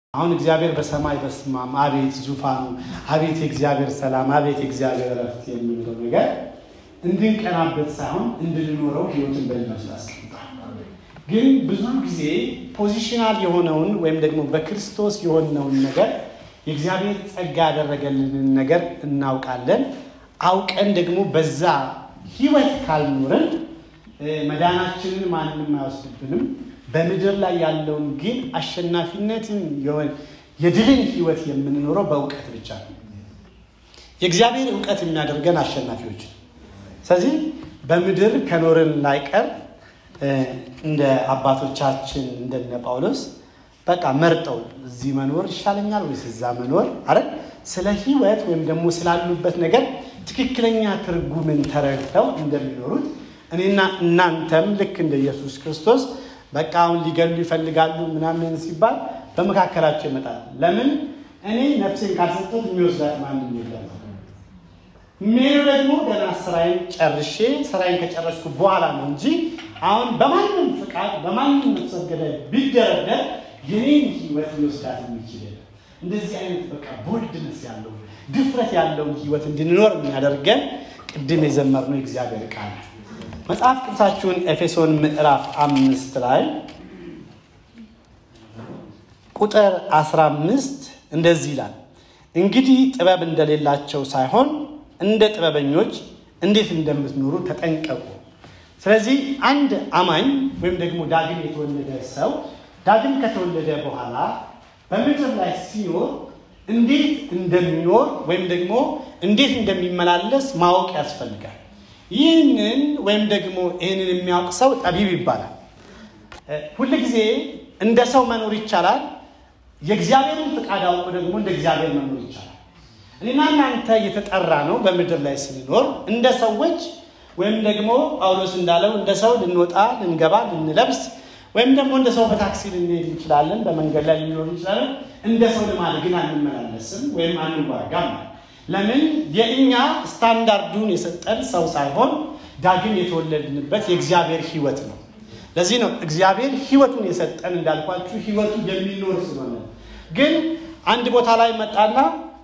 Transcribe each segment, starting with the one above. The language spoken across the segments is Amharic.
አሁን እግዚአብሔር በሰማይ በስማም አቤት ዙፋኑ፣ አቤት የእግዚአብሔር ሰላም፣ አቤት የእግዚአብሔር እረፍት የምንለው ነገር እንድንቀናበት ሳይሆን እንድንኖረው ህይወትን በልናስ አስቀምጧል። ግን ብዙ ጊዜ ፖዚሽናል የሆነውን ወይም ደግሞ በክርስቶስ የሆነውን ነገር የእግዚአብሔር ጸጋ ያደረገልንን ነገር እናውቃለን። አውቀን ደግሞ በዛ ህይወት ካልኖርን መዳናችንን ማንም አይወስድብንም። በምድር ላይ ያለውን ግን አሸናፊነትን የድልን ህይወት የምንኖረው በእውቀት ብቻ ነው። የእግዚአብሔር እውቀት የሚያደርገን አሸናፊዎች። ስለዚህ በምድር ከኖርን ላይቀር እንደ አባቶቻችን እንደነ ጳውሎስ በቃ መርጠው እዚህ መኖር ይሻለኛል ወይስ እዛ መኖር አረ ስለ ህይወት ወይም ደግሞ ስላሉበት ነገር ትክክለኛ ትርጉምን ተረድተው እንደሚኖሩት እኔና እናንተም ልክ እንደ ኢየሱስ ክርስቶስ በቃ አሁን ሊገሉ ይፈልጋሉ ምናምን ሲባል በመካከላቸው ይመጣል። ለምን እኔ ነፍሴን ካልሰጠት የሚወስዳት ማንም የለም። የሚሄዱ ደግሞ ገና ስራዬን ጨርሼ ስራዬን ከጨረስኩ በኋላ ነው እንጂ አሁን በማንም ፍቃድ በማንም ነፍሰ ገዳይ ቢደረደር የኔን ህይወት ሊወስዳት የሚችል የለም። እንደዚህ አይነት በቃ ቦልድነስ ያለው ድፍረት ያለውን ህይወት እንድንኖር የሚያደርገን ቅድም የዘመርነው የእግዚአብሔር ቃል መጽሐፍ ቅዱሳችሁን ኤፌሶን ምዕራፍ አምስት ላይ ቁጥር 15 እንደዚህ ይላል፣ እንግዲህ ጥበብ እንደሌላቸው ሳይሆን እንደ ጥበበኞች እንዴት እንደምትኖሩ ተጠንቀቁ። ስለዚህ አንድ አማኝ ወይም ደግሞ ዳግም የተወለደ ሰው ዳግም ከተወለደ በኋላ በምድር ላይ ሲኖር እንዴት እንደሚኖር ወይም ደግሞ እንዴት እንደሚመላለስ ማወቅ ያስፈልጋል። ይህንን ወይም ደግሞ ይህንን የሚያውቅ ሰው ጠቢብ ይባላል። ሁል ጊዜ እንደ ሰው መኖር ይቻላል። የእግዚአብሔርን ፍቃድ አውቆ ደግሞ እንደ እግዚአብሔር መኖር ይቻላል። እኔና እናንተ የተጠራ ነው በምድር ላይ ስንኖር እንደ ሰዎች ወይም ደግሞ ጳውሎስ እንዳለው እንደ ሰው ልንወጣ፣ ልንገባ፣ ልንለብስ ወይም ደግሞ እንደ ሰው በታክሲ ልንሄድ እንችላለን። በመንገድ ላይ ልንኖር እንችላለን። እንደ ሰው ልማድ ግን አንመላለስም ወይም አንዋጋም። ለምን የእኛ ስታንዳርዱን የሰጠን ሰው ሳይሆን ዳግም የተወለድንበት የእግዚአብሔር ሕይወት ነው። ለዚህ ነው እግዚአብሔር ሕይወቱን የሰጠን እንዳልኳችሁ ሕይወቱ የሚኖር ስለሆነ። ግን አንድ ቦታ ላይ መጣና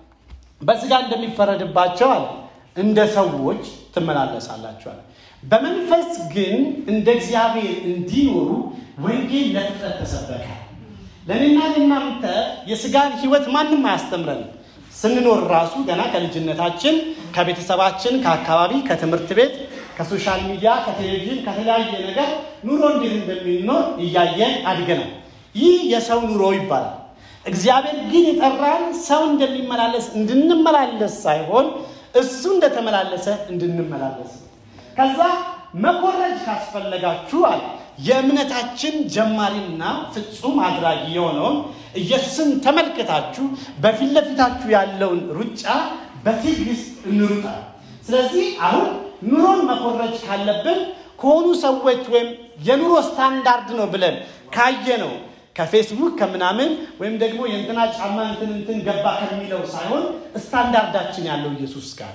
በስጋ እንደሚፈረድባቸው አለ እንደ ሰዎች ትመላለሳላችኋል። በመንፈስ ግን እንደ እግዚአብሔር እንዲኖሩ ወንጌል ለፍጥረት ተሰበከ። ለእኔና ለእናንተ የስጋን ሕይወት ማንም አያስተምረንም። ስንኖር ራሱ ገና ከልጅነታችን ከቤተሰባችን፣ ከአካባቢ፣ ከትምህርት ቤት፣ ከሶሻል ሚዲያ፣ ከቴሌቪዥን፣ ከተለያየ ነገር ኑሮ እንዴት እንደሚኖር እያየን አድገናል። ይህ የሰው ኑሮ ይባላል። እግዚአብሔር ግን የጠራን ሰው እንደሚመላለስ እንድንመላለስ ሳይሆን እሱ እንደተመላለሰ እንድንመላለስ ነው። ከዛ መኮረጅ ካስፈለጋችሁ አለ የእምነታችን ጀማሪና ፍጹም አድራጊ የሆነውን ኢየሱስን ተመልክታችሁ በፊት ለፊታችሁ ያለውን ሩጫ በትዕግስት እንሩጣል። ስለዚህ አሁን ኑሮን መኮረጅ ካለብን ከሆኑ ሰዎች ወይም የኑሮ ስታንዳርድ ነው ብለን ካየ ነው ከፌስቡክ ከምናምን ወይም ደግሞ የእንትና ጫማ እንትን እንትን ገባ ከሚለው ሳይሆን ስታንዳርዳችን ያለው ኢየሱስ ጋር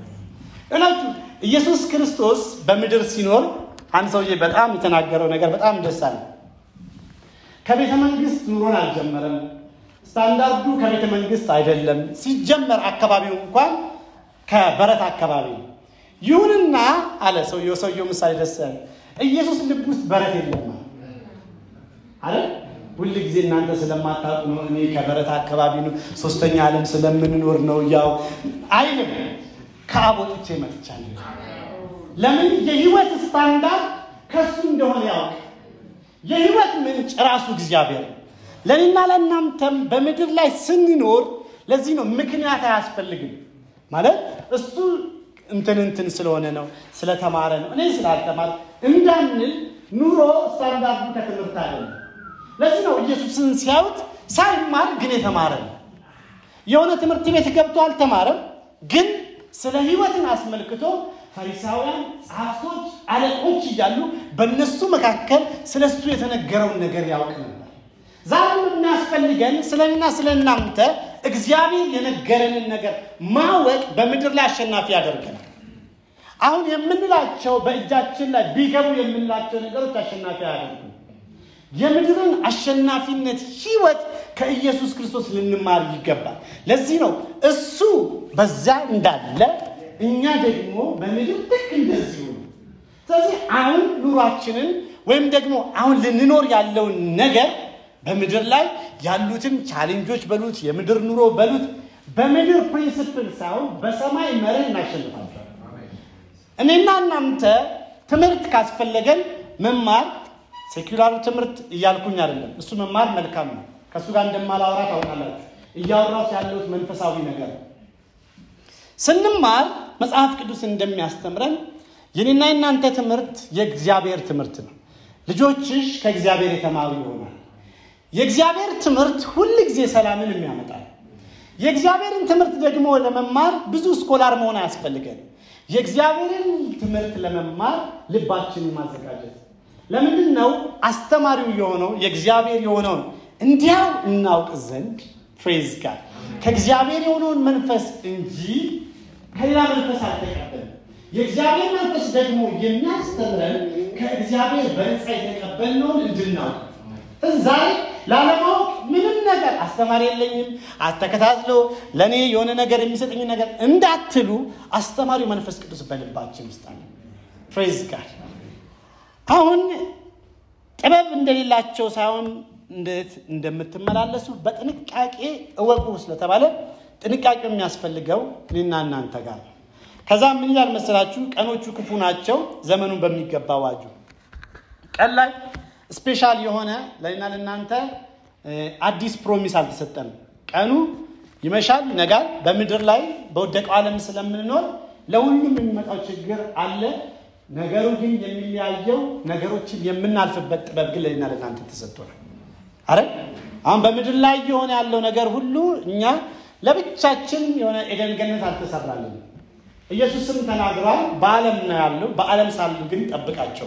እላችሁ ኢየሱስ ክርስቶስ በምድር ሲኖር አንድ ሰውዬ በጣም የተናገረው ነገር በጣም ደስ አለ። ከቤተ መንግስት ኑሮን አልጀመረም። ስታንዳርዱ ከቤተ መንግስት አይደለም። ሲጀመር አካባቢው እንኳን ከበረት አካባቢ ነው። ይሁንና አለ ሰውየው ሰውየው ምሳሌ ደስ ያለ ኢየሱስ ልብ ውስጥ በረት የለም አለ። ሁል ጊዜ እናንተ ስለማታውቁ ነው። እኔ ከበረት አካባቢ ነው፣ ሶስተኛ ዓለም ስለምንኖር ነው። ያው አይልም። ከአብ ወጥቼ መጥቻለሁ። ለምን የህይወት ስታንዳርድ ከሱ እንደሆነ ያውቅ። የህይወት ምንጭ ራሱ እግዚአብሔር ነው። ለእኔና ለእናንተም በምድር ላይ ስንኖር ለዚህ ነው ምክንያት አያስፈልግም። ማለት እሱ እንትን እንትን ስለሆነ ነው ስለተማረ ነው እኔ ስላልተማረ እንዳንል ኑሮ ስታንዳርዱ ከትምህርት አይደለም። ለዚህ ነው ኢየሱስን ሲያዩት ሳይማር ግን የተማረ ነው። የሆነ ትምህርት ቤት ገብቶ አልተማረም፣ ግን ስለ ህይወትን አስመልክቶ ፈሪሳውያን፣ ጸሐፍቶች፣ አለቆች እያሉ በእነሱ መካከል ስለ እሱ የተነገረውን ነገር ያውቅ ነበር። ዛሬም የሚያስፈልገን ስለ እኔና ስለ እናንተ እግዚአብሔር የነገረንን ነገር ማወቅ በምድር ላይ አሸናፊ ያደርገናል። አሁን የምንላቸው በእጃችን ላይ ቢገቡ የምንላቸው ነገሮች አሸናፊ አያደርጉ የምድርን አሸናፊነት ህይወት ከኢየሱስ ክርስቶስ ልንማር ይገባል። ለዚህ ነው እሱ በዚያ እንዳለ እኛ ደግሞ በምድር ልክ እንደዚሁ ነው። ስለዚህ አሁን ኑሯችንን ወይም ደግሞ አሁን ልንኖር ያለውን ነገር በምድር ላይ ያሉትን ቻሌንጆች በሉት የምድር ኑሮ በሉት በምድር ፕሪንስፕል ሳይሆን በሰማይ መርህ እናሸንፋቸዋለን። እኔና እናንተ ትምህርት ካስፈለገን መማር ሴኩላር ትምህርት እያልኩኝ አይደለም። እሱ መማር መልካም ነው። ከእሱ ጋር እንደማላወራ ታውቃላችሁ። እያወራሁት ያለሁት መንፈሳዊ ነገር ነው። ስንማር መጽሐፍ ቅዱስ እንደሚያስተምረን የኔና የናንተ ትምህርት የእግዚአብሔር ትምህርት ነው። ልጆችሽ ከእግዚአብሔር የተማሩ ይሆናል። የእግዚአብሔር ትምህርት ሁል ጊዜ ሰላምን የሚያመጣል። የእግዚአብሔርን ትምህርት ደግሞ ለመማር ብዙ ስኮላር መሆን አያስፈልገን። የእግዚአብሔርን ትምህርት ለመማር ልባችንን ማዘጋጀት ለምንድን ነው? አስተማሪው የሆነው የእግዚአብሔር የሆነውን እንዲያው እናውቅ ዘንድ ፍሬዝ ጋር ከእግዚአብሔር የሆነውን መንፈስ እንጂ ከሌላ መንፈስ አልተቀበልም። የእግዚአብሔር መንፈስ ደግሞ የሚያስተምረን ከእግዚአብሔር በነፃ የተቀበልነውን እንድናውቅ ዛሬ ላለማወቅ ምንም ነገር አስተማሪ የለኝም አተከታትሎ ለእኔ የሆነ ነገር የሚሰጠኝ ነገር እንዳትሉ አስተማሪው መንፈስ ቅዱስ በልባችን ውስጥ አለ። ፍሬዝ ጋር አሁን ጥበብ እንደሌላቸው ሳይሆን እንዴት እንደምትመላለሱ በጥንቃቄ እወቁ ስለተባለ ጥንቃቄ የሚያስፈልገው እኔና እናንተ ጋር ነው። ከዛ ምን ይላል መሰላችሁ? ቀኖቹ ክፉ ናቸው፣ ዘመኑን በሚገባ ዋጁ። ቀን ላይ ስፔሻል የሆነ ለእኔና ለእናንተ አዲስ ፕሮሚስ አልተሰጠንም። ቀኑ ይመሻል፣ ይነጋል። በምድር ላይ በወደቀው ዓለም ስለምንኖር ለሁሉም የሚመጣው ችግር አለ። ነገሩ ግን የሚለያየው ነገሮችን የምናልፍበት ጥበብ ግን ለእኔና ለእናንተ ተሰጥቶናል። አረ አሁን በምድር ላይ የሆነ ያለው ነገር ሁሉ እኛ ለብቻችን የሆነ ኤደን ገነት አልተሰራልን። ኢየሱስም ተናግሯል። በዓለም ነው ያለው፣ በዓለም ሳሉ ግን ጠብቃቸው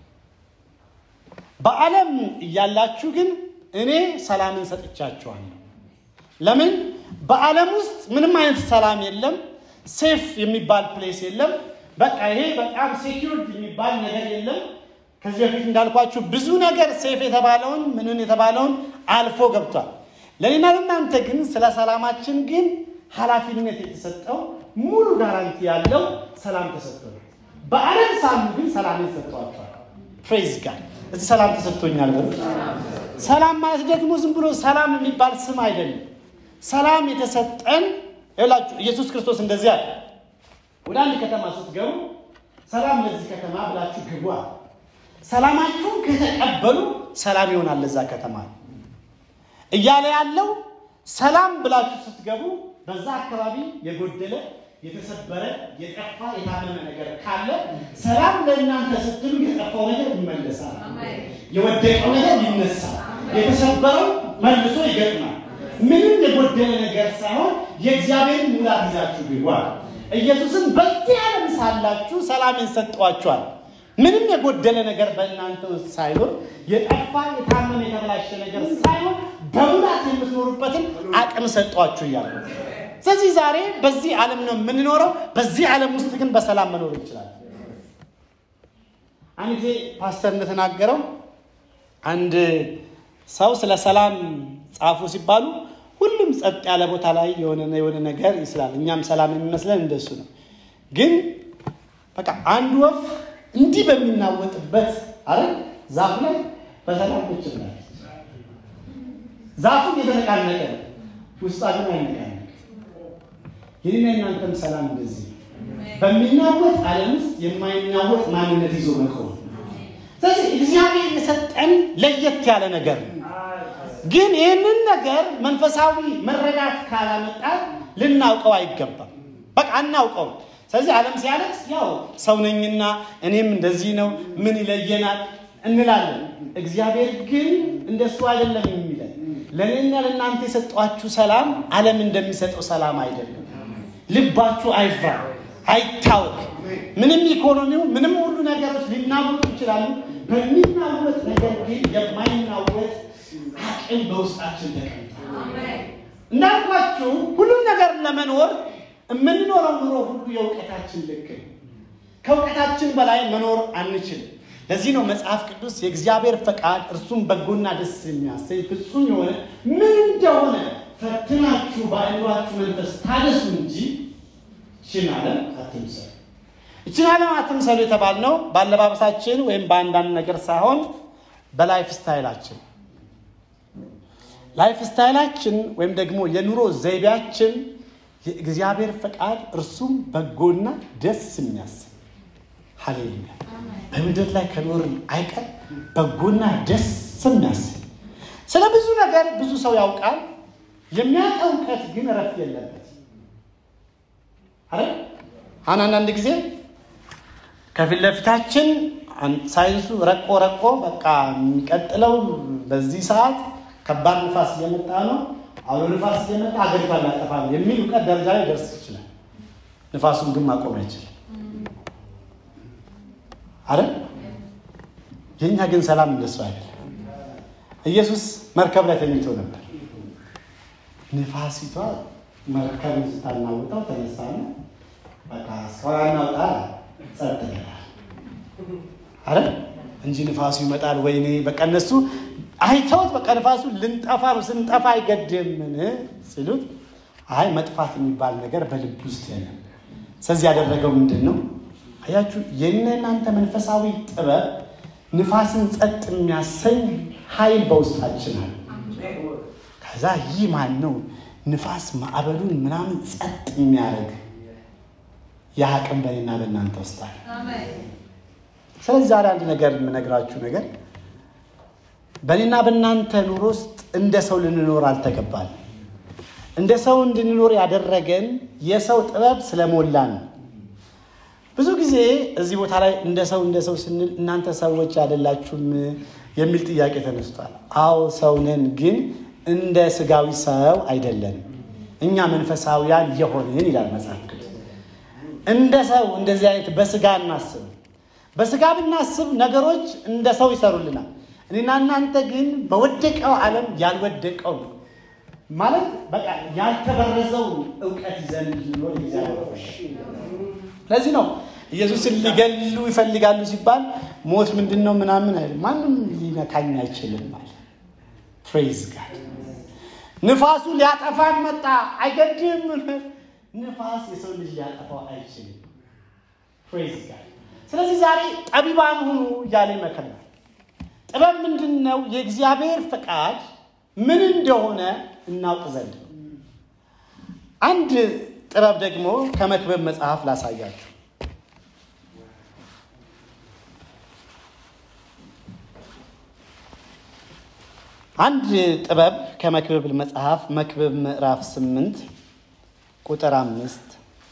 በዓለም እያላችሁ ግን እኔ ሰላምን ሰጥቻችኋለሁ። ለምን? በዓለም ውስጥ ምንም አይነት ሰላም የለም። ሴፍ የሚባል ፕሌስ የለም። በቃ ይሄ በጣም ሴኪውርድ የሚባል ነገር የለም። ከዚህ በፊት እንዳልኳችሁ ብዙ ነገር ሴፍ የተባለውን ምንን የተባለውን አልፎ ገብቷል። ለእኔና ለእናንተ ግን ስለ ሰላማችን ግን ኃላፊነት የተሰጠው ሙሉ ጋራንቲ ያለው ሰላም ተሰጥቶናል። በዓለም ሳሉ ግን ሰላምን ሰጥቷቸዋል። ፕሬዝ ጋር እዚህ ሰላም ተሰጥቶኛል በሉ። ሰላም ማለት ደግሞ ዝም ብሎ ሰላም የሚባል ስም አይደለም። ሰላም የተሰጠን ይላችሁ ኢየሱስ ክርስቶስ እንደዚህ አለ። ወደ አንድ ከተማ ስትገቡ ሰላም ለዚህ ከተማ ብላችሁ ግቡ አለ። ሰላማችሁን ከተቀበሉ ሰላም ይሆናል ለዛ ከተማ እያለ ያለው ሰላም ብላችሁ ስትገቡ በዛ አካባቢ የጎደለ የተሰበረ የጠፋ የታመመ ነገር ካለ ሰላም ለእናንተ ስትሉ የጠፋው ነገር ይመለሳል፣ የወደቀው ነገር ይነሳል፣ የተሰበረው መልሶ ይገጥማል። ምንም የጎደለ ነገር ሳይሆን የእግዚአብሔርን ሙላት ይዛችሁ ግቧል። ኢየሱስም በዚህ ዓለም ሳላችሁ ሰላምን ሰጠዋችኋል። ምንም የጎደለ ነገር በእናንተ ውስጥ ሳይኖር የጠፋ የታመመ የተበላሸ ነገር ሳይሆን በሙላት የምትኖሩበትን አቅም ሰጧችሁ እያሉ ስለዚህ ዛሬ በዚህ ዓለም ነው የምንኖረው። በዚህ ዓለም ውስጥ ግን በሰላም መኖር እንችላለን። አንድ ጊዜ ፓስተር እንደተናገረው አንድ ሰው ስለ ሰላም ጻፉ ሲባሉ ሁሉም ጸጥ ያለ ቦታ ላይ የሆነ የሆነ ነገር ይስላል። እኛም ሰላም የሚመስለን እንደሱ ነው። ግን በቃ አንድ ወፍ እንዲህ በሚናወጥበት አረ ዛፍ ላይ በሰላም ቁጭ ብላለች። ዛፉ የተነቃነቀ ነው፣ ውስጧ ግን አይነቃነቅ። የኔና የናንተም ሰላም እንደዚህ ነው። በሚናወጥ ዓለም ውስጥ የማይናወጥ ማንነት ይዞ መቆም። ስለዚህ እግዚአብሔር የሰጠን ለየት ያለ ነገር ነው። ግን ይህንን ነገር መንፈሳዊ መረዳት ካላመጣ ልናውቀው አይገባም። በቃ አናውቀውም። ስለዚህ ዓለም ሲያለቅስ ያው ሰው ነኝና እኔም እንደዚህ ነው ምን ይለየናል እንላለን። እግዚአብሔር ግን እንደሱ አይደለም የሚለን። ለእኔና ለእናንተ የሰጧችሁ ሰላም ዓለም እንደሚሰጠው ሰላም አይደለም። ልባችሁ አይፍራ፣ አይታወቅ። ምንም ኢኮኖሚው ምንም ሁሉ ነገሮች ሊናወጡ ይችላሉ። በሚናወጥ ነገር ግን የማይናወጥ አቅም በውስጣችን ተቀምጧል። እንዳልኳችሁ ሁሉም ነገር ለመኖር የምንኖረው ኑሮ ሁሉ የእውቀታችን ልክ ነው። ከእውቀታችን በላይ መኖር አንችልም። ለዚህ ነው መጽሐፍ ቅዱስ የእግዚአብሔር ፈቃድ እርሱም በጎና ደስ የሚያሰኝ ፍጹም የሆነ ምን እንደሆነ ፈትናችሁ በአእምሯችሁ መንፈስ ታደሱ እንጂ ይህችን ዓለም አትምሰሉ። ይህችን ዓለም አትምሰሉ የተባልነው በአለባበሳችን ወይም በአንዳንድ ነገር ሳይሆን በላይፍ ስታይላችን ላይፍ ስታይላችን ወይም ደግሞ የኑሮ ዘይቤያችን የእግዚአብሔር ፈቃድ እርሱም በጎና ደስ የሚያሰኝ ሀሌሉያ በምድር ላይ ከኖርን አይቀር በጎና ደስ የሚያሰኝ ስለ ብዙ ነገር ብዙ ሰው ያውቃል። የሚያውቀው እውቀት ግን እረፍት የለበት። አረ አሁን አንዳንድ ጊዜ ከፊት ለፊታችን ሳይንሱ ረቆ ረቆ በቃ የሚቀጥለው በዚህ ሰዓት ከባድ ንፋስ እየመጣ ነው፣ አውሎ ንፋስ እየመጣ ሀገሪቷን ሊያጠፋ ነው የሚል እውቀት ደረጃ ላይ ደርስ ይችላል። ንፋሱን ግን ማቆም አይችልም። አረ የእኛ ግን ሰላም እንደሱ አይደለም። ኢየሱስ መርከብ ላይ ተኝቶ ነበር። ንፋሲቷ መርከብ ስታናውጠው ተነሳና በቃ ሰው ያናውጣ ጸጥ ይላል። አረ እንጂ ንፋሱ ይመጣል። ወይኔ በቃ እነሱ አይተውት በቃ ንፋሱ ልንጠፋ ነው ስንጠፋ አይገድምን ሲሉት አይ መጥፋት የሚባል ነገር በልብ ውስጥ የለም። ስለዚህ ያደረገው ምንድን ነው? አያችሁ የእነ እናንተ መንፈሳዊ ጥበብ ንፋስን ጸጥ የሚያሰኝ ኃይል በውስጣችን አለ። ከዛ ይህ ማን ነው ንፋስ ማዕበሉን ምናምን ጸጥ የሚያደርግ ያ አቅም በእኔና በእናንተ ውስጥ አለ። ስለዚህ ዛሬ አንድ ነገር የምነግራችሁ ነገር በእኔና በእናንተ ኑሮ ውስጥ እንደ ሰው ልንኖር አልተገባል። እንደ ሰው እንድንኖር ያደረገን የሰው ጥበብ ስለሞላን ነው። ብዙ ጊዜ እዚህ ቦታ ላይ እንደ ሰው እንደ ሰው ስንል እናንተ ሰዎች አይደላችሁም የሚል ጥያቄ ተነስቷል። አዎ ሰው ነን፣ ግን እንደ ስጋዊ ሰው አይደለንም። እኛ መንፈሳዊያን የሆንን ይላል መጽሐፍ ቅዱስ። እንደ ሰው እንደዚህ አይነት በስጋ እናስብ። በስጋ ብናስብ ነገሮች እንደ ሰው ይሰሩልናል። እኔና እናንተ ግን በወደቀው ዓለም ያልወደቀው ማለት በቃ ያልተበረዘውን እውቀት ይዘን ልኖር ለዚህ ነው ኢየሱስን ሊገሉ ይፈልጋሉ ሲባል ሞት ምንድን ነው ምናምን አይልም። ማንም ሊነካኝ አይችልም ማለት ፕሬዝ ጋድ። ንፋሱ ሊያጠፋን መጣ አይገድም። ንፋስ የሰው ልጅ ሊያጠፋው አይችልም። ፕሬዝ ጋድ። ስለዚህ ዛሬ ጠቢባን ሁኑ እያለ ይመክረናል። ጥበብ ምንድን ነው? የእግዚአብሔር ፈቃድ ምን እንደሆነ እናውቅ ዘንድ ነው። አንድ ጥበብ ደግሞ ከመክብብ መጽሐፍ ላሳያችሁ። አንድ ጥበብ ከመክብብ መጽሐፍ መክብብ ምዕራፍ ስምንት ቁጥር አምስት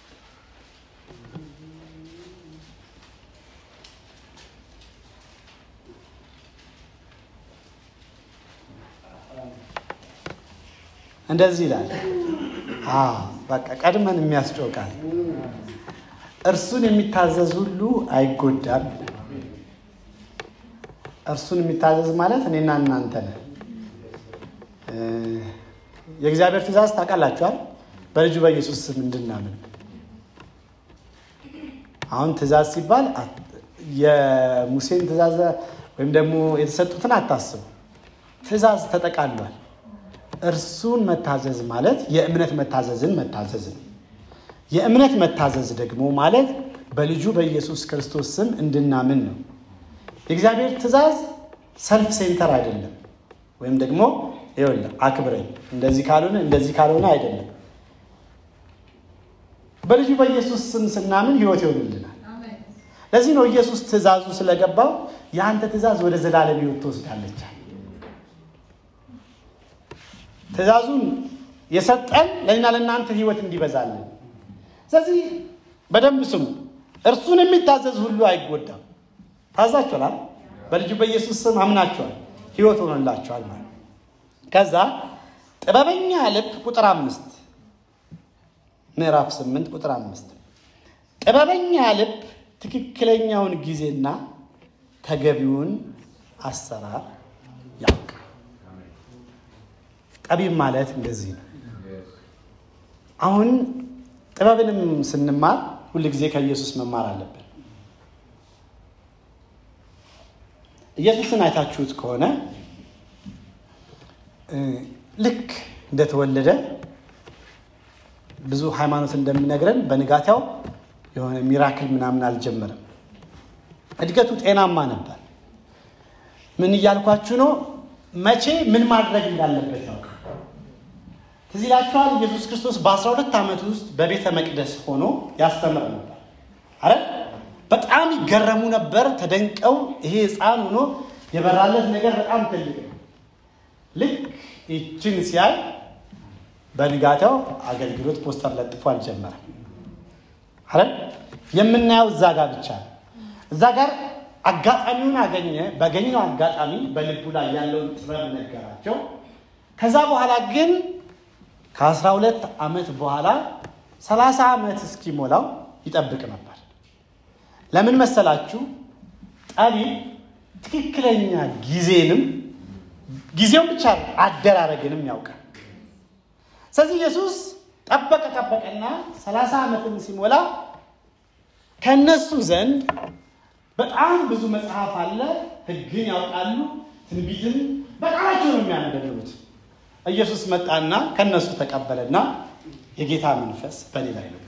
እንደዚህ ይላል። በቃ ቀድመን የሚያስጮቃል እርሱን የሚታዘዝ ሁሉ አይጎዳም። እርሱን የሚታዘዝ ማለት እኔና እናንተ ነን። የእግዚአብሔር ትእዛዝ ታውቃላችኋል። በልጁ በኢየሱስ ስም እንድናምን አሁን ትእዛዝ ሲባል የሙሴን ትእዛዝ ወይም ደግሞ የተሰጡትን አታስቡ። ትእዛዝ ተጠቃሏል። እርሱን መታዘዝ ማለት የእምነት መታዘዝን መታዘዝ ነው። የእምነት መታዘዝ ደግሞ ማለት በልጁ በኢየሱስ ክርስቶስ ስም እንድናምን ነው። የእግዚአብሔር ትእዛዝ ሰልፍ ሴንተር አይደለም። ወይም ደግሞ ይኸውልህ አክብረኝ፣ እንደዚህ ካልሆነ እንደዚህ ካልሆነ አይደለም። በልጁ በኢየሱስ ስም ስናምን ህይወት ይሆንልናል። ለዚህ ነው ኢየሱስ ትእዛዙ ስለገባው የአንተ ትእዛዝ ወደ ዘላለም ህይወት ትወስዳለች። ትእዛዙን የሰጠን ለእኛ ለእናንተ ህይወት እንዲበዛለን። ስለዚህ በደንብ ስሙ። እርሱን የሚታዘዝ ሁሉ አይጎዳም። ታዛችኋል። በልጁ በኢየሱስ ስም አምናችኋል፣ ህይወት ሆኖላችኋል ማለት ከዛ ጥበበኛ ልብ ቁጥር አምስት ምዕራፍ ስምንት ቁጥር አምስት ጥበበኛ ልብ ትክክለኛውን ጊዜና ተገቢውን አሰራር ያውቃል። ጠቢብ ማለት እንደዚህ ነው። አሁን ጥበብንም ስንማር ሁል ጊዜ ከኢየሱስ መማር አለብን። ኢየሱስን አይታችሁት ከሆነ ልክ እንደተወለደ ብዙ ሃይማኖት እንደሚነግረን በንጋታው የሆነ ሚራክል ምናምን አልጀመረም። እድገቱ ጤናማ ነበር። ምን እያልኳችሁ ነው? መቼ ምን ማድረግ እንዳለበት ያውቃል። ትዝ ይላችኋል። ኢየሱስ ክርስቶስ በ12 ዓመት ውስጥ በቤተ መቅደስ ሆኖ ያስተምር ነበር። አረ በጣም ይገረሙ ነበር። ተደንቀው ይሄ ሕፃን ሆኖ የበራለት ነገር በጣም ትልቅ ነው። ልክ ይችን ሲያይ በንጋታው አገልግሎት ፖስተር ለጥፎ አልጀመረም። አረ የምናየው እዛ ጋር ብቻ ነው። እዛ ጋር አጋጣሚውን አገኘ። በገኘው አጋጣሚ በልቡ ላይ ያለውን ጥበብ ነገራቸው። ከዛ በኋላ ግን ከአስራ ሁለት ዓመት በኋላ ሰላሳ ዓመት እስኪሞላው ይጠብቅ ነበር። ለምን መሰላችሁ? ጠቢብ ትክክለኛ ጊዜንም ጊዜውን ብቻ አደራረግንም ያውቃል። ስለዚህ ኢየሱስ ጠበቀ ጠበቀና ሰላሳ ዓመትም ሲሞላ ከእነሱ ዘንድ በጣም ብዙ መጽሐፍ አለ። ሕግን ያውቃሉ፣ ትንቢትን በቃላቸው ነው የሚያነበንቡት። ኢየሱስ መጣና ከእነሱ ተቀበለና የጌታ መንፈስ በእኔ ላይ ነበር።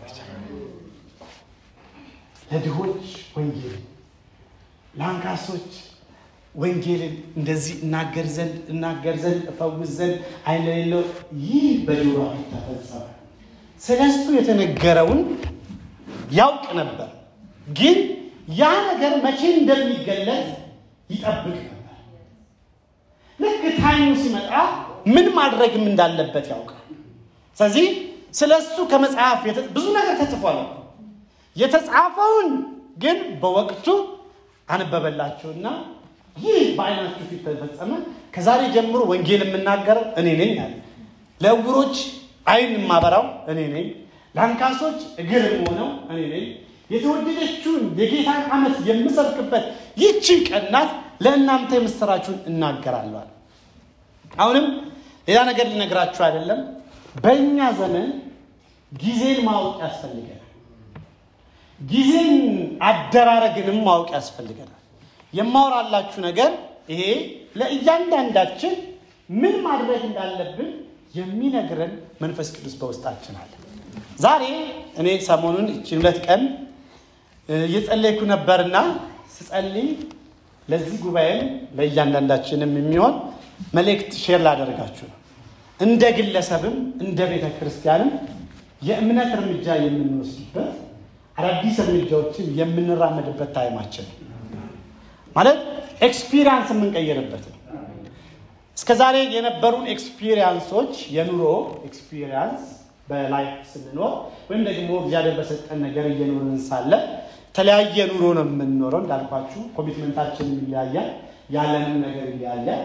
ለድሆች ወንጌልን፣ ለአንካሶች ወንጌልን እንደዚህ እናገር ዘንድ እናገር ዘንድ እፈውስ ዘንድ ዓይን ለሌለው ይህ በጆሮአችሁ ተፈጸመ። ስለ እሱ የተነገረውን ያውቅ ነበር፣ ግን ያ ነገር መቼ እንደሚገለጽ ይጠብቅ ነበር። ልክ ታይሙ ሲመጣ ምን ማድረግም እንዳለበት ያውቃል። ስለዚህ ስለ እሱ ከመጽሐፍ ብዙ ነገር ተጽፏል። የተጻፈውን ግን በወቅቱ አነበበላቸውና ይህ በዓይናችሁ ፊት ተፈጸመ። ከዛሬ ጀምሮ ወንጌል የምናገረው እኔ ነኝ አለ። ለዕውሮች ዓይን የማበራው እኔ ነኝ፣ ለአንካሶች እግር የምሆነው እኔ ነኝ። የተወደደችውን የጌታን ዓመት የምሰብክበት ይቺ ቀን ናት። ለእናንተ የምስራችሁን እናገራለዋል። አሁንም ሌላ ነገር ሊነግራችሁ አይደለም። በእኛ ዘመን ጊዜን ማወቅ ያስፈልገናል። ጊዜን አደራረግንም ማወቅ ያስፈልገናል። የማወራላችሁ ነገር ይሄ ለእያንዳንዳችን ምን ማድረግ እንዳለብን የሚነግረን መንፈስ ቅዱስ በውስጣችን አለ። ዛሬ እኔ ሰሞኑን እችን ሁለት ቀን እየጸለይኩ ነበርና ስጸልይ ለዚህ ጉባኤም ለእያንዳንዳችንም የሚሆን መልእክት ሼር ላደርጋችሁ ነው። እንደ ግለሰብም እንደ ቤተ ክርስቲያንም የእምነት እርምጃ የምንወስድበት አዳዲስ እርምጃዎችን የምንራመድበት ታይማችን ነው። ማለት ኤክስፒሪያንስ የምንቀይርበት ነው። እስከ ዛሬ የነበሩን ኤክስፒሪያንሶች የኑሮ ኤክስፒሪያንስ በላይፍ ስንኖር ወይም ደግሞ እግዚአብሔር በሰጠን ነገር እየኖርን ሳለ የተለያየ ኑሮ ነው የምንኖረው። እንዳልኳችሁ ኮሚትመንታችንም ይለያያል፣ ያለንም ነገር ይለያያል።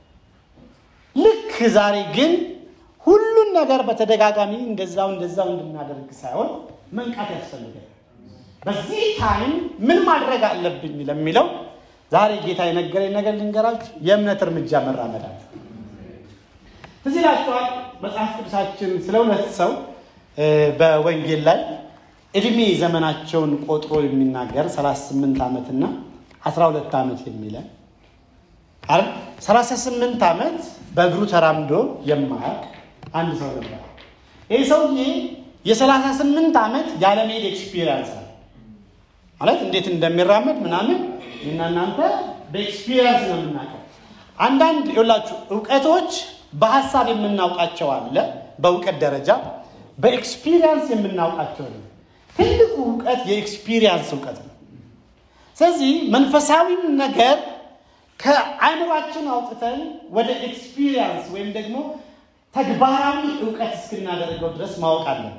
ልክ ዛሬ ግን ሁሉን ነገር በተደጋጋሚ እንደዛው እንደዛው እንድናደርግ ሳይሆን መንቃት ያስፈልጋል። በዚህ ታይም ምን ማድረግ አለብኝ ለሚለው ዛሬ ጌታ የነገረኝ ነገር ልንገራችሁ። የእምነት እርምጃ መራመድ አለ። ትዝ ይላችኋል መጽሐፍ ቅዱሳችን ስለ ሁለት ሰው በወንጌል ላይ እድሜ ዘመናቸውን ቆጥሮ የሚናገር 38 ዓመትና 12 ዓመት የሚለን አይደል? 38 ዓመት በእግሩ ተራምዶ የማያውቅ አንድ ሰው ነበር። ይህ ሰውዬ የ38 ዓመት ያለመሄድ ኤክስፒሪየንስ አለ ማለት እንዴት እንደሚራመድ ምናምን እና እናንተ በኤክስፒሪየንስ ነው የምናውቀው። አንዳንድ ይኸውላችሁ እውቀቶች በሀሳብ የምናውቃቸው አለ፣ በእውቀት ደረጃ በኤክስፒሪየንስ የምናውቃቸው ነው። ትልቁ እውቀት የኤክስፒሪየንስ እውቀት ነው። ስለዚህ መንፈሳዊም ነገር ከአእምሯችን አውጥተን ወደ ኤክስፒሪየንስ ወይም ደግሞ ተግባራዊ እውቀት እስክናደርገው ድረስ ማወቅ አለብን።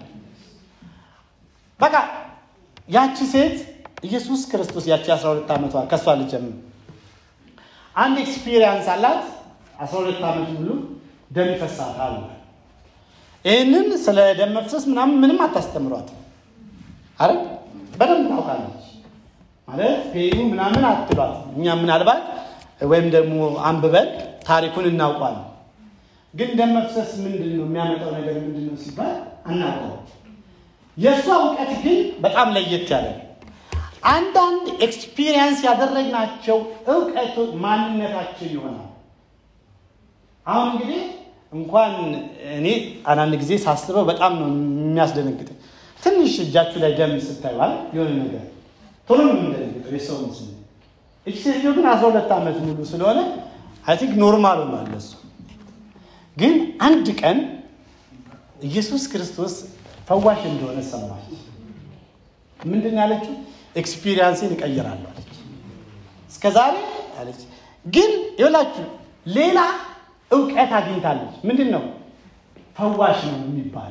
በቃ ያቺ ሴት ኢየሱስ ክርስቶስ ያቺ 12 ዓመቷ ከእሷ ልጀምር አንድ ኤክስፒሪየንስ አላት። 12 ዓመት ሙሉ ደም ይፈሳታል። ይህንን ስለ ደም መፍሰስ ምናምን ምንም አታስተምሯት አረ በደንብ ታውቃለች ማለት ፔኑ ምናምን አትሏት። እኛ ምናልባት ወይም ደግሞ አንብበን ታሪኩን እናውቋለን። ግን ደም መፍሰስ ምንድን ነው የሚያመጣው ነገር ምንድን ነው ሲባል አናውቀው። የእሷ እውቀት ግን በጣም ለየት ያለ ነው። አንዳንድ ኤክስፒሪየንስ ያደረግናቸው እውቀቱ ማንነታችን ይሆናል። አሁን እንግዲህ እንኳን እኔ አንዳንድ ጊዜ ሳስበው በጣም ነው የሚያስደነግጠኝ። ትንሽ እጃችሁ ላይ ደም ስታይዋል የሆነ ነገር ቶሎ ነው የምንደነግጠው የሰው ምስል። እቺ ሴትዮ ግን አስራ ሁለት ዓመት ሙሉ ስለሆነ አይ ቲንክ ኖርማል ሆኗል ለሱ። ግን አንድ ቀን ኢየሱስ ክርስቶስ ፈዋሽ እንደሆነ ሰማች። ምንድን ያለችው? ኤክስፒሪየንሴን እቀይራለሁ አለች። እስከ ዛሬ አለች ግን ይኸውላችሁ ሌላ እውቀት አግኝታለች። ምንድን ነው? ፈዋሽ ነው የሚባል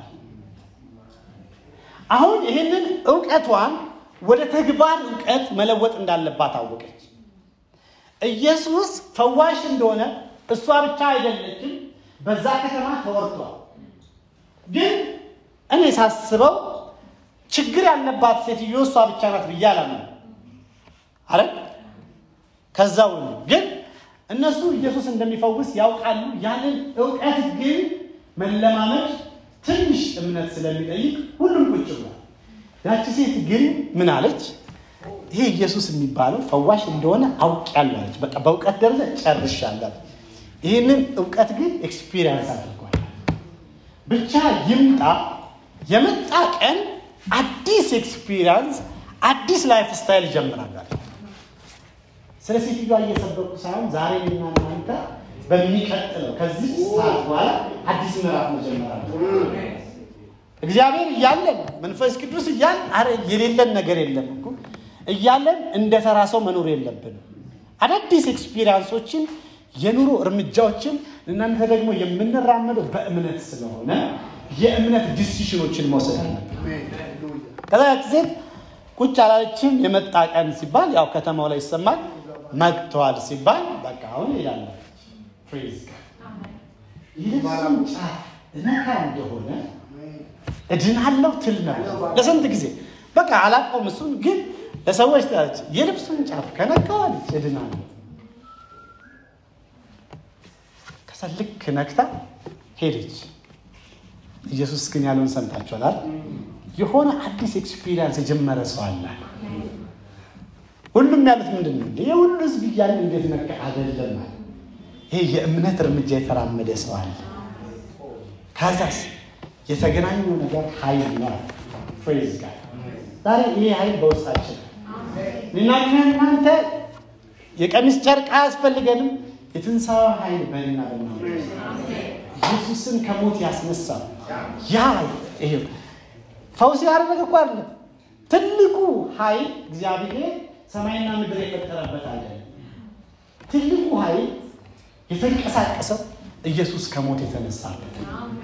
አሁን ይህንን እውቀቷን ወደ ተግባር እውቀት መለወጥ እንዳለባት አወቀች። ኢየሱስ ፈዋሽ እንደሆነ እሷ ብቻ አይደለችም፣ በዛ ከተማ ተወርቷል። ግን እኔ ሳስበው ችግር ያለባት ሴትዮ እሷ ብቻ ናት ብዬ አላምንም። አረ ከዛ ሁሉ ግን እነሱ ኢየሱስ እንደሚፈውስ ያውቃሉ። ያንን እውቀት ግን መለማመድ ትንሽ እምነት ስለሚጠይቅ ሁሉም ቁጭ ብሏል። ያቺ ሴት ግን ምን አለች? ይሄ ኢየሱስ የሚባለው ፈዋሽ እንደሆነ አውቄያለሁ አለች። በቃ በእውቀት ደረጃ ጨርሻለሁ። ይህንን እውቀት ግን ኤክስፒሪየንስ አድርጓል። ብቻ ይምጣ። የመጣ ቀን አዲስ ኤክስፒሪየንስ፣ አዲስ ላይፍ ስታይል ይጀምራል። ስለ ሴትዮዋ እየሰበኩ ሳይሆን ዛሬ እና እናንተ በሚቀጥለው ከዚህ ሰዓት በኋላ አዲስ ምዕራፍ መጀመራል። እግዚአብሔር እያለን መንፈስ ቅዱስ እያለን አረ የሌለን ነገር የለም እኮ እያለን እንደ ተራ ሰው መኖር የለብንም። አዳዲስ ኤክስፒሪየንሶችን የኑሮ እርምጃዎችን እናንተ ደግሞ የምንራመደው በእምነት ስለሆነ የእምነት ዲሲሽኖችን መውሰድ አለብን። ከዛ ያቺ ሴት ቁጭ አላለችም። የመጣ ቀን ሲባል ያው ከተማው ላይ ይሰማል። መጥተዋል ሲባል በቃ አሁን ይላለ ፍሬዝ የልብሱን ጫፍ እነካ እንደሆነ እድናለሁ ትል ነበር ለስንት ጊዜ በቃ አላውቀውም። እሱን ግን ለሰዎች ትላለች፣ የልብሱን ጫፍ ከነካዋለች እድናለሁ። ከዛ ልክ ነክታ ሄደች። ኢየሱስ ግን ያለውን ሰምታችኋል። የሆነ አዲስ ኤክስፒሪየንስ የጀመረ ሰው አለ። ሁሉም ያሉት ምንድን ነው? የሁሉ ህዝብ እያለ እንዴት ነካ? አይደለም አለ። ይሄ የእምነት እርምጃ የተራመደ ሰው አለ። ከዛስ የተገናኘው ነገር ኃይል ነው። ፍሬዝ ጋር ዛሬ ይሄ ኃይል በውስጣችን እኔና እናንተ የቀሚስ ጨርቅ አያስፈልገንም። የትንሣኤ ኃይል በእና በና ኢየሱስን ከሞት ያስነሳው ያ ይሄ ፈውስ ያደረገ እኮ አይደለም። ትልቁ ኃይል እግዚአብሔር ሰማይና ምድር የፈጠረበት አይደለም። ትልቁ ኃይል የተንቀሳቀሰው ኢየሱስ ከሞት የተነሳበት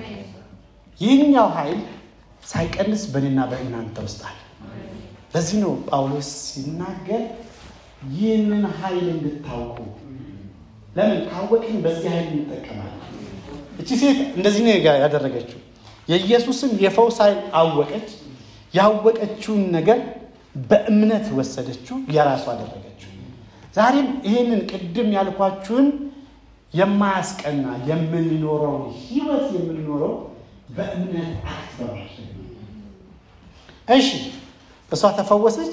ይህኛው ኃይል ሳይቀንስ በእኔና በእናንተ ውስጥ አለ። ለዚህ ነው ጳውሎስ ሲናገር ይህንን ኃይል እንድታውቁ። ለምን ካወቅን በዚህ ኃይል እንጠቀማለን። እቺ ሴት እንደዚህ ነው ያደረገችው። የኢየሱስን የፈውስ ኃይል አወቀች። ያወቀችውን ነገር በእምነት ወሰደችው፣ የራሱ አደረገችው። ዛሬም ይህንን ቅድም ያልኳችሁን የማያስቀና የምንኖረው ህይወት የምንኖረው በእምነት አክት በማድረግ እሺ፣ እሷ ተፈወሰች።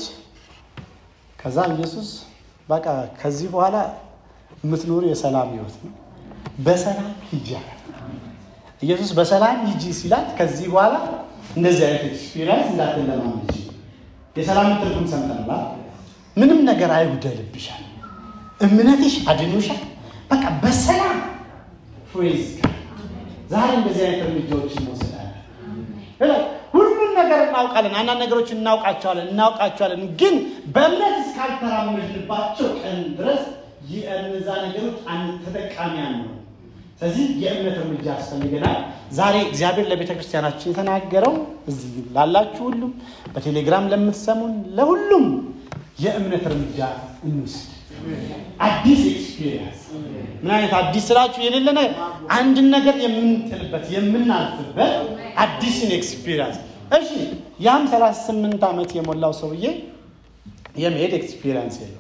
ከዛ ኢየሱስ በቃ ከዚህ በኋላ የምትኖሩ የሰላም ህይወት ነው፣ በሰላም ሂጂ አላት። ኢየሱስ በሰላም ሂጂ ሲላት ከዚህ በኋላ እንደዚህ አይነት ኤክስፒሪየንስ እንዳትለማመጂ የሰላም ትርጉም ሰምተናል። ምንም ነገር አይጉደልብሻል፣ እምነትሽ አድኖሻል። በቃ በሰላም ፍሬዝ ዛሬ እንደዚህ አይነት እርምጃዎችን እንወስዳለን። ሁሉን ነገር እናውቃለን፣ አንዳንድ ነገሮች እናውቃቸዋለን እናውቃቸዋለን፣ ግን በእምነት እስካልተራመድንባቸው ቀን ድረስ እነዛ ነገሮች ተጠቃሚ አንሆንም። ስለዚህ የእምነት እርምጃ ያስፈልገናል። ዛሬ እግዚአብሔር ለቤተ ክርስቲያናችን የተናገረው እዚህ ላላችሁ ሁሉም በቴሌግራም ለምትሰሙን ለሁሉም የእምነት እርምጃ እንውስድ። አዲስ ኤክስፒሪየንስ ምን አይነት አዲስ ስራችሁ የሌለ ነገር አንድን ነገር የምንጥልበት የምናልፍበት አዲስን ኤክስፒሪየንስ። እሺ ያም ሰላሳ ስምንት ዓመት የሞላው ሰውዬ የመሄድ ኤክስፒሪየንስ የለው።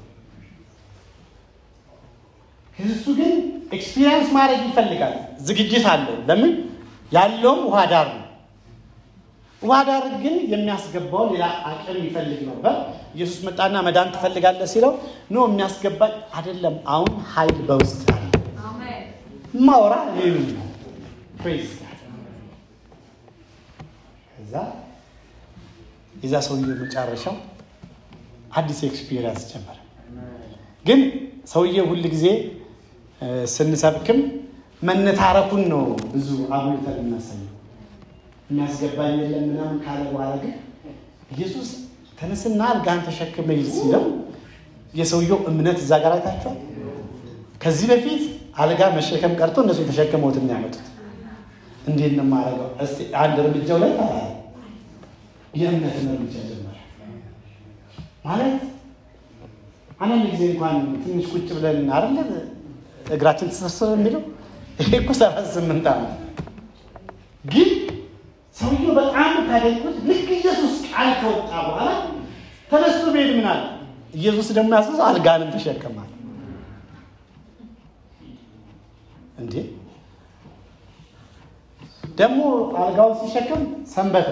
እሱ ግን ኤክስፒሪየንስ ማድረግ ይፈልጋል። ዝግጅት አለው። ለምን ያለውም ውሃ ዳር ነው። ውሃ ዳር ግን የሚያስገባው ሌላ አቅም ይፈልግ ነበር። ኢየሱስ መጣና መዳን ትፈልጋለህ ሲለው ኖ የሚያስገባኝ አይደለም፣ አሁን ኃይል በውስጥ አለ። ማውራ እኔን ነው። ፕሬዝ ከዛ የዛ ሰውዬው መጨረሻው አዲስ ኤክስፒሪየንስ ጀመረ። ግን ሰውዬው ሁል ጊዜ ስንሰብክም መነታረኩን ነው ብዙ አጉልተን እናሳየው። የሚያስገባኝ የለም ምናምን ካለ በኋላ ግን ኢየሱስ ተነስና አልጋን ተሸክመ ሂድ ሲለው የሰውየው እምነት እዛ ጋር አይታችኋል። ከዚህ በፊት አልጋ መሸከም ቀርቶ እነሱ ተሸክመውት የሚያመጡት እንዴት ነው የማደርገው? እስኪ አንድ እርምጃው ላይ ታላ የእምነትን እርምጃ ጀመረ ማለት አንዳንድ ጊዜ እንኳን ትንሽ ቁጭ ብለን አይደለ እግራችን ተሰርስር የሚለው ይሄ እኮ ሰባት ስምንት ዓመት ግን ሰውየው በጣም ታደንቁት። ልክ ኢየሱስ ቃል ከወጣ በኋላ ተነስቶ ቤድ ምን አለ ኢየሱስ ደግሞ ያዘዘው አልጋንም ተሸከማል። እንዴ ደግሞ አልጋውን ሲሸከም ሰንበት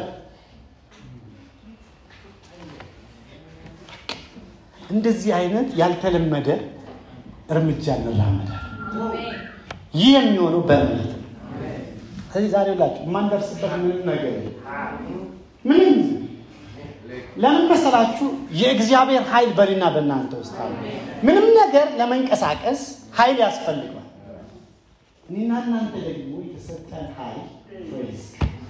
እንደዚህ አይነት ያልተለመደ እርምጃ እንራመዳለን። ይህ የሚሆነው በእምነት ነው። ስለዚህ ዛሬ ላችሁ የማንደርስበት ምንም ነገር የለም። ምንም ለምን መሰላችሁ? የእግዚአብሔር ኃይል በእኔና በእናንተ ውስጥ አለ። ምንም ነገር ለመንቀሳቀስ ኃይል ያስፈልገዋል። እኔና እናንተ ደግሞ የተሰጠን ኃይል ወይስ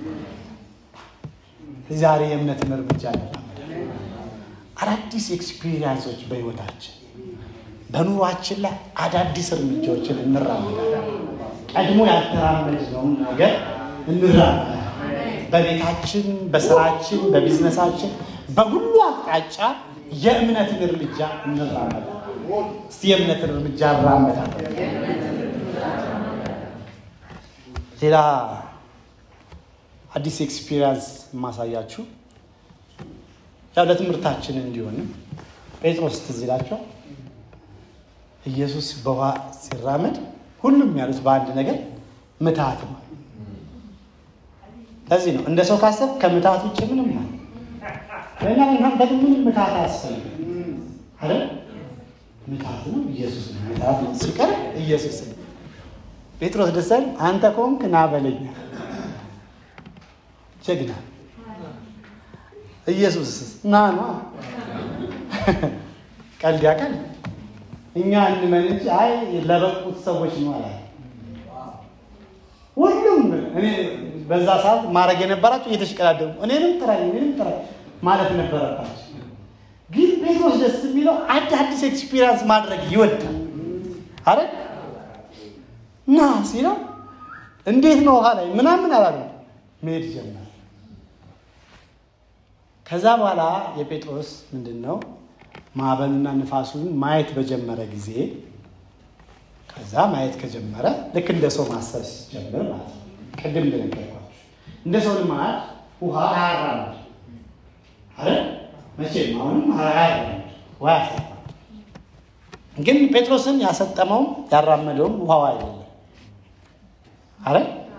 ዛሬ የእምነትን እርምጃ እንራመዳለን። አዳዲስ ኤክስፒሪየንሶች በህይወታችን በኑሯችን ላይ አዳዲስ እርምጃዎችን እንራመዳለን። ቀድሞ ያልተራመድነውን ነገር እንራመዳለን። በቤታችን፣ በስራችን፣ በቢዝነሳችን በሁሉ አቅጣጫ የእምነትን እርምጃ እንራመዳለን። እስቲ የእምነትን እርምጃ እራመዳለን። ሌላ አዲስ ኤክስፒሪየንስ የማሳያችሁ ያው ለትምህርታችን እንዲሆንም ጴጥሮስ ትዝ ይላቸው ኢየሱስ በውሃ ሲራመድ ሁሉም ያሉት በአንድ ነገር ምትሃት ነው። ለዚህ ነው እንደ ሰው ካሰብ ከምትሃት ውጭ ምንም አለ ለእኛ እናንተ ግን ምንም ምትሃት አያስፈልግም አይደል? ምትሃት ነው ኢየሱስ ነው። ምትሃት ነው ሲቀር ኢየሱስ ነው። ጴጥሮስ ደሰል አንተ ከሆንክ ና በለኝ ጀግና ኢየሱስ ና ና ቀልድ ያቀል እኛ እንመን እንጂ አይ ለበቁት ሰዎች ነው አለ። ሁሉም እኔ በዛ ሰዓት ማድረግ የነበራቸው እየተሽቀዳደሙ እኔንም ጥራኝ እኔንም ጥራኝ ማለት ነበረባቸው። ግን ጴጥሮስ ደስ የሚለው አዳዲስ ኤክስፒሪየንስ ማድረግ ይወዳል አረ ና ሲለው እንዴት ነው ውሃ ላይ ምናምን አላለ መሄድ ጀመር። ከዛ በኋላ የጴጥሮስ ምንድን ነው ማዕበሉና ንፋሱን ማየት በጀመረ ጊዜ ከዛ ማየት ከጀመረ ልክ እንደ ሰው ማሰብ ሲጀምር ማለት ነው። ቅድም እንደነገርኳችሁ እንደ ሰው ልማድ ውሃ አያራምድ አረ መቼም አሁንም አያራምድ ውሃ ያሰጣል። ግን ጴጥሮስን ያሰጠመውም ያራመደውም ውሃው አይደለም። አረ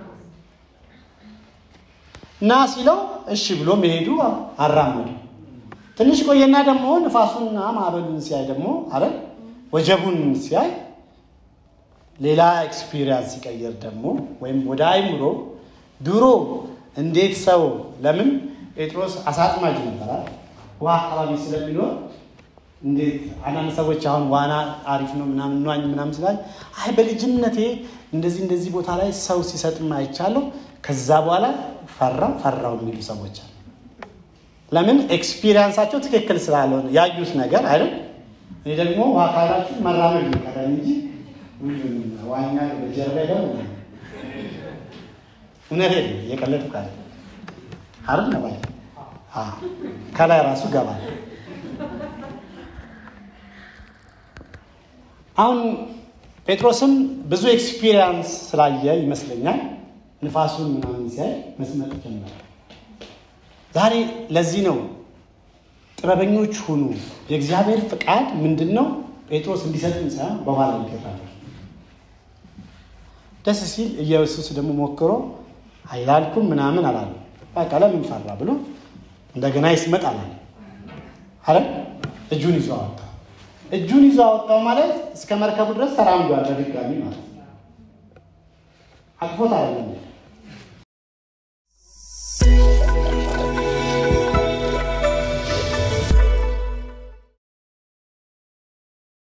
እና ሲለው እሺ ብሎ መሄዱ አራመዱ። ትንሽ ቆየና ደግሞ ንፋሱንና ማዕበሉን ሲያይ ደግሞ አረ ወጀቡን ሲያይ ሌላ ኤክስፒሪየንስ ሲቀየር ደግሞ ወይም ወደ አይምሮ ድሮ እንዴት ሰው ለምን ጴጥሮስ አሳጥማጅ ነበራል ውሃ አካባቢ ስለሚኖር እንዴት አንዳንድ ሰዎች አሁን ዋና አሪፍ ነው ምናምን ዋኝ ምናምን ስላል አይ በልጅነቴ እንደዚህ እንደዚህ ቦታ ላይ ሰው ሲሰጥም አይቻለሁ ከዛ በኋላ ፈራው ፈራው የሚሉ ሰዎች አሉ። ለምን ኤክስፒሪየንሳቸው ትክክል ስላልሆነ ያዩት ነገር አይደል። እኔ ደግሞ ውሃ ካላችሁ መራመድ ይቀራል እንጂ ዋኛ በጀርባ ደግሞ እውነት እየቀለድኩ ካለ አይደል ነው ባይ ከላይ ራሱ ገባል። አሁን ጴጥሮስም ብዙ ኤክስፒሪየንስ ስላየ ይመስለኛል ንፋሱን ምናምን ሲያይ መስመጥ ጀመረ። ዛሬ ለዚህ ነው ጥበበኞች ሁኑ። የእግዚአብሔር ፍቃድ ምንድን ነው? ጴጥሮስ እንዲሰጥን ሳይሆን በኋላ ይገራል። ደስ ሲል ኢየሱስ ደግሞ ሞክሮ አይላልኩም ምናምን አላሉ። በቃ ለምን ፈራ ብሎ እንደገና ይስመጣል አለ እጁን ይዞ አወጣ። እጁን ይዞ አወጣው ማለት እስከ መርከቡ ድረስ ተራምዷል በድጋሚ ማለት ነው። አቅፎት አይደለም